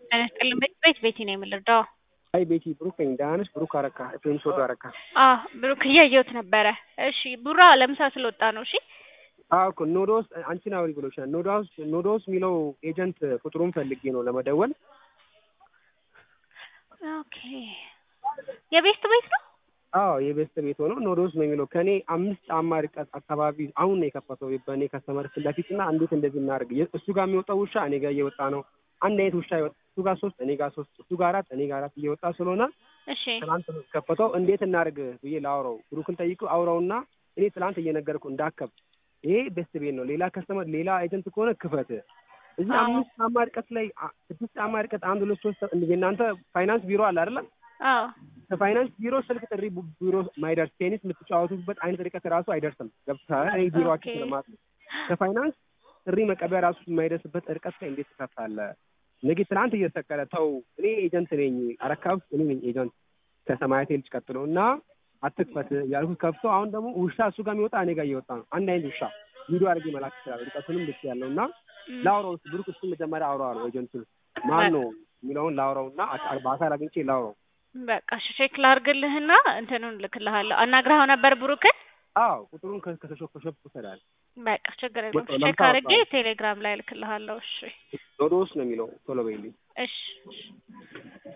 ጤና ይስጥልኝ ቤት ቤት ቤቲ ነው የምልርዳው። አይ ቤቲ ብሩክ ነኝ። ደህና ነሽ? ብሩክ አረካ ኤፍሬም ሶዶ አረካ። አዎ ብሩክ እያየሁት ነበረ። እሺ ቡራ ለምሳ ስለወጣ ነው። እሺ አዎ እኮ ኖዶስ አንቺን አውሪ ብሎሻል። ኖዶስ ኖዶስ የሚለው ኤጀንት ቁጥሩን ፈልጌ ነው ለመደወል። ኦኬ የቤስት ቤት ነው። አዎ የቤስት ቤት ሆኖ ኖዶስ ነው የሚለው ከኔ አምስት ጫማ ርቀት አካባቢ አሁን ነው የከፈተው በእኔ ከስተመር ፊት ለፊት እና እንዴት እንደዚህ እናደርግ እሱ ጋር የሚወጣው ውሻ እኔ ጋር እየወጣ ነው። አንድ አይነት ውሻ ይወጣ እሱ ጋር ሶስት እኔ ጋር ሶስት እሱ ጋር አራት እኔ ጋር አራት እየወጣ ስለሆነ እሺ ትናንት ነው ከፈተው እንዴት እናድርግ ብዬ ላውራው ብሩክን ጠይቁ አውራውና እኔ ትናንት እየነገርኩ እንዳከብ ይሄ ቤስት ቤት ነው። ሌላ ከስተመር ሌላ ኤጀንት ከሆነ ክፈት። እዚህ አዎ። አምስት ጫማ ርቀት ላይ አ- ስድስት ጫማ ርቀት አንድ ሁለት ሶስት የእናንተ ፋይናንስ ቢሮ አለ አይደለም? አዎ ከፋይናንስ ቢሮ ስልክ ጥሪ ቡ- ቢሮ ማይደርስ ቴኒስ የምትጫወቱበት አይነት ርቀት ራሱ አይደርስም። ገብቶሃል? እኔ ቢሮአችሁ ኦኬ። ስለማት ነው። ከፋይናንስ ጥሪ መቀበያ ራሱ የማይደርስበት ርቀት ላይ እንዴት ትከፍታለህ? ነገ ትናንት እየተሰቀለ ተው። እኔ ኤጀንት ነኝ፣ አረካ ውስጥ እኔ ነኝ ኤጀንት ከሰማያቴ ልጅ ቀጥሎ እና አትክፈት ያልኩት ከፍቶ አሁን ደግሞ ውሻ እሱ ጋር የሚወጣ እኔ ጋር እየወጣ ነው። አንድ አይነት ውሻ ቪዲዮ አድርጌ መላክ ይችላል። ርቀቱንም ልክ ያለው እና እም፣ ላውራው እስኪ ብሩክ እሱን መጀመሪያ አውራው አለው ኤጀንቱን ማን ነው የሚለውን ላውራው እና አካ- በአካል አግኝቼ ላውራው በቃ እሺ ቼክ ላርግልህና እንትኑን ልክልሃለሁ። አናግረኸው ነበር ብሩክን? አዎ ቁጥሩን ከ- ከሾፕ ከሾፕ ውሰዳል። በቃ ችግር የለውም በቃ ቼክ ለምሳ አድርጌ ወጣሁ። ቴሌግራም ላይ ልክልሃለሁ። እሺ ዶዶስ ነው የሚለው ቶሎ በይልኝ። እሺ እሺ